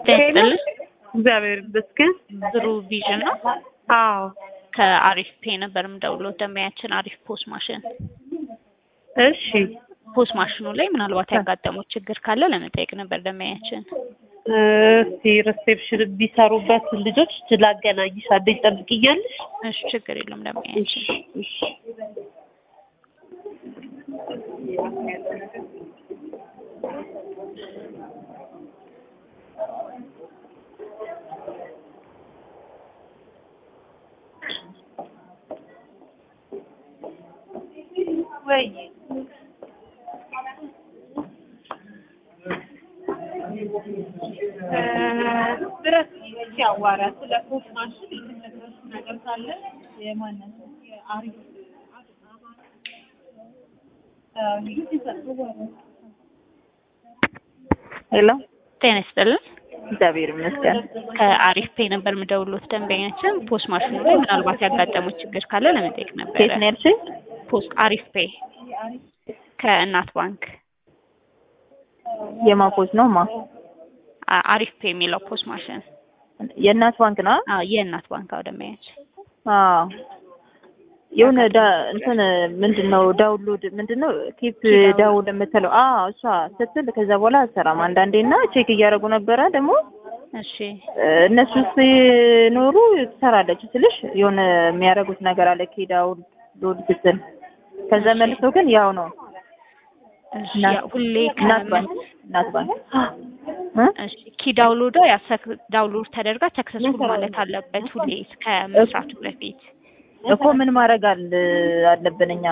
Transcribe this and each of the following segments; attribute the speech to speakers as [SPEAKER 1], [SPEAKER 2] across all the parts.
[SPEAKER 1] ይስጥልኝ።
[SPEAKER 2] እግዚአብሔር ይመስገን።
[SPEAKER 1] ብሩ ቪዥን ነው።
[SPEAKER 2] አዎ
[SPEAKER 1] ከአሪፍ ፔ ነበር የምደውለው። ደንበኛችን አሪፍ ፖስ ማሽን
[SPEAKER 2] እሺ
[SPEAKER 1] ፖስ ማሽኑ ላይ ምናልባት ያጋጠሙት ችግር ካለ ለመጠየቅ ነበር ደንበኛችን።
[SPEAKER 2] እስቲ ሪሴፕሽን የሚሰሩበት ልጆች ላገናኝሽ፣ አንዴ ትጠብቂኛለሽ?
[SPEAKER 1] እሺ ችግር የለም ደንበኛችን።
[SPEAKER 2] እሺ ወይ
[SPEAKER 3] ድረስ ሲያዋራ ስለ ፖስት ማሽን የምትነግረው ነገር ካለ የማነት አሪፍ
[SPEAKER 2] ሄሎ፣
[SPEAKER 1] ጤና ይስጥልን።
[SPEAKER 2] እግዚአብሔር ይመስገን።
[SPEAKER 1] ከአሪፍ ፔ ነበር የምደውሉት ደንበኛችን ፖስ ማሽኑ ላይ ምናልባት ያጋጠሙት ችግር ካለ ለመጠየቅ ነበረ።
[SPEAKER 2] ኬት ነው ያልሽኝ?
[SPEAKER 1] ፖስ አሪፍ ፔ ከእናት ባንክ
[SPEAKER 2] የማፖዝ ነው ማ
[SPEAKER 1] አ- አሪፍ ፔ የሚለው ፖስ ማሽን
[SPEAKER 2] የእናት ባንክ ነው?
[SPEAKER 1] አዎ የእናት ባንክ አዎ ደንበኛችን
[SPEAKER 2] አዎ የሆነ ዳ እንትን ምንድን ነው ዳውንሎድ ምንድን ነው ኪፕ ዳውን የምትለው አዎ እሷ ስትል ከዛ በኋላ አትሰራም አንዳንዴ እና ቼክ እያደረጉ ነበረ ደግሞ
[SPEAKER 1] እሺ
[SPEAKER 2] እነሱ ሲኖሩ ትሰራለች ስልሽ የሆነ የሚያደርጉት ነገር አለ ኪ ዳውንሎድ ስትል ከዛ መልሶ ግን ያው ነው
[SPEAKER 1] እሺ
[SPEAKER 2] እናት-
[SPEAKER 1] ያው ሁሌ
[SPEAKER 2] እናት
[SPEAKER 1] ከምን
[SPEAKER 2] ባንክ እናት ባንክ እ?
[SPEAKER 1] እሺ ኪ ዳውንሎዷ ያሰክ ዳውንሎድ ተደርጋ ሰክሰስፉል ማለት አለበት ሁሌ ከመስራቱ በፊት
[SPEAKER 2] እኮ ምን ማድረግ አለ አለብን እኛ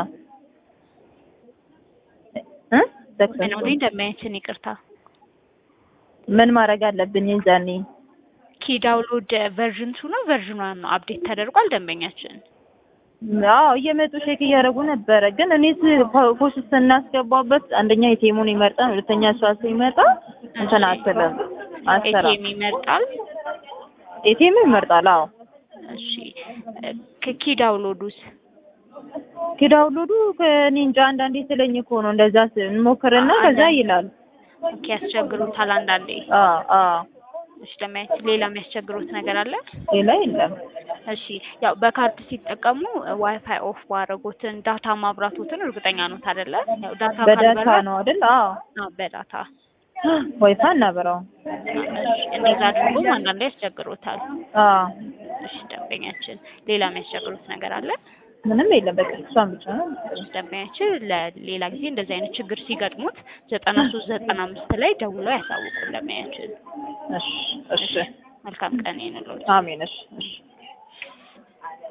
[SPEAKER 2] እ?
[SPEAKER 1] ምን
[SPEAKER 2] successful
[SPEAKER 1] ሆነ ደንበኛችን ይቅርታ
[SPEAKER 2] ምን ማድረግ አለብን የዛኔ
[SPEAKER 1] ኪ ዳውንሎድ ቨርዥን ቱ ነው ቨርዥን ዋን ነው አፕዴት ተደርጓል ደንበኛችን
[SPEAKER 2] አዎ እየመጡ ቼክ እያደረጉ ነበረ። ግን እኔ ፖስት ስናስገባበት አንደኛ የቴሙን ይመርጣል፣ ሁለተኛ እሷ ሲመጣ እንትን አትልም አትሰራም።
[SPEAKER 1] ኤቲኤም ይመርጣል
[SPEAKER 2] ኤቴሙ ይመርጣል። አዎ
[SPEAKER 1] እሺ ከኪ ዳውንሎዱስ
[SPEAKER 2] ኪዳውሎዱ ከእኔ እንጃ አንዳንዴ ስለኝ እኮ ነው እንደዛ ስ- እንሞክርና ከዛ ይላል።
[SPEAKER 1] ኦኬ ያስቸግሩታል አንዳንዴ
[SPEAKER 2] አዎ አዎ
[SPEAKER 1] እሺ ደንበኛችን ሌላ የሚያስቸግሩት ነገር አለ
[SPEAKER 2] ሌላ የለም።
[SPEAKER 1] እሺ ያው በካርድ ሲጠቀሙ ዋይፋይ ኦፍ ባደረጉትን ዳታ ማብራቶትን እርግጠኛ ነው አይደለ? ያው ዳታ
[SPEAKER 2] በዳታ
[SPEAKER 1] ካልበራ
[SPEAKER 2] ነው አይደል? አዎ
[SPEAKER 1] አዎ በዳታ
[SPEAKER 2] ወይፋ እናበራው።
[SPEAKER 1] እሺ እንደዛ አድርጎም አንዳንዴ ያስቸግሩታል።
[SPEAKER 2] አዎ
[SPEAKER 1] እሺ ደንበኛችን ሌላ የሚያስቸግሩት ነገር አለ?
[SPEAKER 2] ምንም የለም። በቃ እሷን ብቻ ነው።
[SPEAKER 1] እሺ ደንበኛችን ለሌላ ጊዜ እንደዚህ አይነት ችግር ሲገጥሙት ዘጠና ሶስት ዘጠና አምስት ላይ ደውለው ያሳውቁን ደንበኛችን።
[SPEAKER 2] እሺ እሺ።
[SPEAKER 1] መልካም ቀን ይሁንልዎት።
[SPEAKER 2] አሜን። እሺ እሺ።